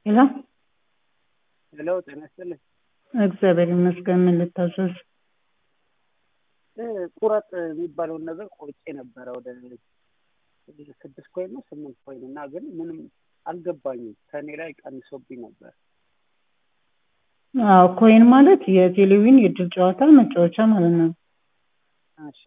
ሄሎ ሄሎ ጤና ይስጥልኝ። እግዚአብሔር ይመስገን። ምን ልታዘዝ? እ ቁረጥ የሚባለውን ነገር ቆርጬ ነበረ ወደ ስድስት ኮይን ነው ስምንት ኮይን እና ግን ምንም አልገባኝም። ከእኔ ላይ ቀንሶብኝ ነበር። አዎ ኮይን ማለት የቴሌቪዥን የእድል ጨዋታ መጫወቻ ማለት ነው። እሺ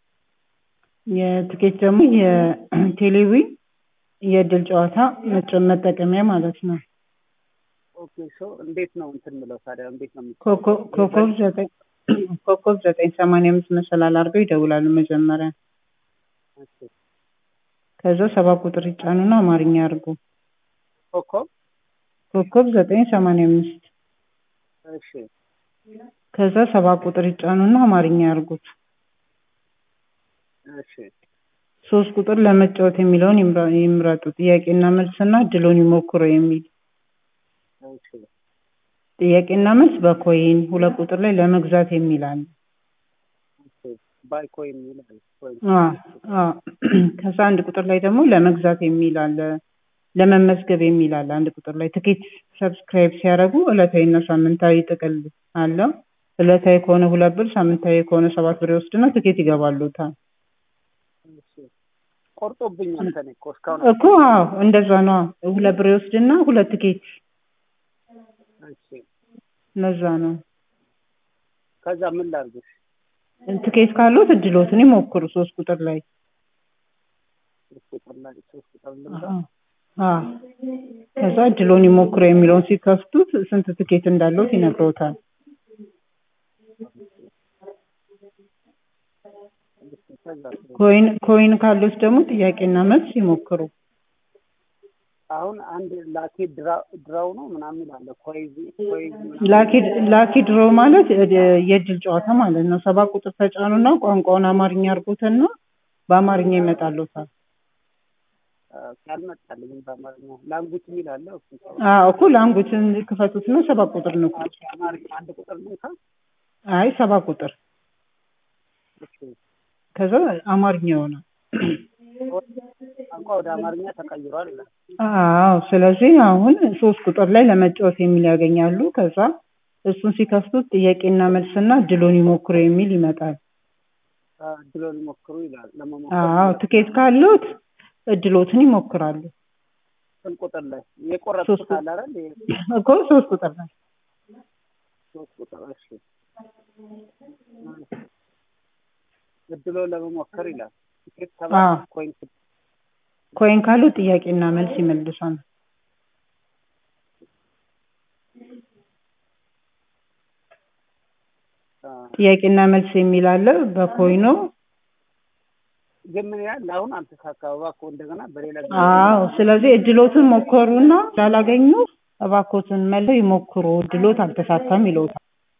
የትኬት ደግሞ የቴሌቪዥን የእድል ጨዋታ መጫ- መጠቀሚያ ማለት ነው። ኦኬ ሶ እንዴት ነው እንትን ምለው ታዲያ እንዴት ነው የሚ- ኮከብ ኮከብ ዘጠኝ ኮከብ ዘጠኝ ሰማንያ አምስት መሰላል አድርገው ይደውላሉ መጀመሪያ። እሺ ከዛ ሰባት ቁጥር ይጫኑና አማርኛ ያርጉ። ኮከብ ኮከብ ዘጠኝ ሰማንያ አምስት እሺ ከዛ ሰባት ቁጥር ይጫኑና አማርኛ ያርጉት። እሺ ሶስት ቁጥር ለመጫወት የሚለውን ይምራ- ይምረጡ። ጥያቄና መልስና እድሉን ይሞክሩ የሚል እሺ ጥያቄና መልስ በኮይን ሁለት ቁጥር ላይ ለመግዛት የሚል አለ። እሺ ባይ ኮይን ይላል ኮይን አ አ ከዛ አንድ ቁጥር ላይ ደግሞ ለመግዛት የሚል አለ። ለመመዝገብ የሚል አለ። አንድ ቁጥር ላይ ትኬት ሰብስክራይብ ሲያደርጉ ዕለታዊና ሳምንታዊ ጥቅል አለው። ዕለታዊ ከሆነ ሁለት ብር፣ ሳምንታዊ ከሆነ ሰባት ብር ይወስድና ትኬት ይገባሉታል። እሺ ቆርጦብኛል ከእኔ እኮ እስካሁን እኮ አዎ እንደዛ ነው። ሁለት ብር ይወስድና ሁለት ትኬት እሺ ለዛ ነው። ከዛ ምን ላድርግሽ? ትኬት ካሉት እድሎትን ይሞክሩ። ሶስት ቁጥር ላይ ሶስት ቁጥር ላይ ሶስት ቁጥር ልምጣ አ ከዛ እድሎን ይሞክሩ የሚለውን ሲከፍቱት ስንት ትኬት እንዳለውት ይነግረውታል። ከዛ ኮይን ኮይን ካሉት ደግሞ ጥያቄና መልስ ይሞክሩ። አሁን አንድ ላኪ ድራ- ድራው ነው ምናምን ይላል ኮይዝ ኮይዝ ምናምን ላኪ ላኪ ድሮ ማለት እ- የእድል ጨዋታ ማለት ነው። ሰባት ቁጥር ተጫኑና ቋንቋውን አማርኛ አድርጉትና በአማርኛ ይመጣሉታል። ካልመጣልኝ በአማርኛ ላንጉጅ የሚል አለ እሱ አዎ እኮ ላንጉጅን ክፈቱትና ሰባት ቁጥር ነው። አማርኛ አንድ ቁጥር ልንካ አይ ሰባት ቁጥር እሺ ከዛ አማርኛ ይሆናል። ቋንቋ ወደ አማርኛ ተቀይሯል ይላል አዎ ስለዚህ አሁን ሶስት ቁጥር ላይ ለመጫወት የሚል ያገኛሉ። ከዛ እሱን ሲከፍቱት ጥያቄና መልስና እድሉን ይሞክሩ የሚል ይመጣል። እድሎ ሊሞክሩ ይላል አዎ ለመሞከር ትኬት ካሉት እድሎትን ይሞክራሉ። ስንት ቁጥር ላይ የቆረጥኩት ሶስት አለ አይደል ይሄ እኮ ሶስት ቁጥር ላይ ሶስት ቁጥር እሺ እድሎ ለመሞከር ይላል ትኬት አዎ ሰባት ኮይን ስድስት ኮይን ካሉት ጥያቄና መልስ ይመልሳል። አ፣ ጥያቄና መልስ የሚል አለ በኮይኑ። ግን ምን ያህል አሁን አልተሳካም እባክዎ እንደገና በሌላ ጊዜ አዎ ስለዚህ እድሎትን ሞከሩና ላላገኙ እባክዎትን መልሰው ይሞክሩ እድሎት አልተሳካም ይለውታል።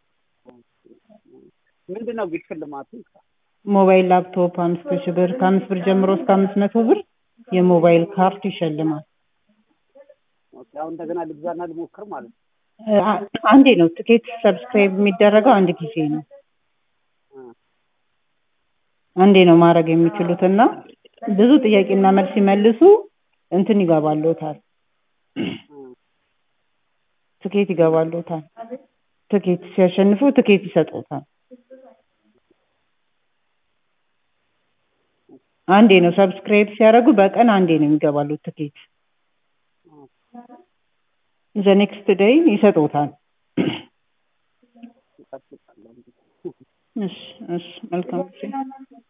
ምንድን ነው ግን ሽልማቱ ሞባይል ላፕቶፕ አምስት ሺህ ብር ከአምስት ብር ጀምሮ እስከ አምስት መቶ ብር የሞባይል ካርድ ይሸልማል። ኦኬ፣ አሁን እንደገና ልግዛና ልሞክር ማለት ነው እ፣ አ- አንዴ ነው ትኬት ሰብስክራይብ የሚደረገው አንድ ጊዜ ነው። አ፣ አንዴ ነው ማድረግ የሚችሉት እና ብዙ ጥያቄና መልስ ሲመልሱ እንትን ይገባልዎታል። አ፣ ትኬት ይገባልዎታል። ትኬት ሲያሸንፉ ትኬት ይሰጡታል። አንዴ ነው ሰብስክራይብ ሲያደርጉ በቀን አንዴ ነው የሚገባሉት ትኬት። ዘ ኔክስት ዴይ ይሰጡታል። እጠብቃለሁ እንግዲህ። እሺ እሺ መልካም ጊዜ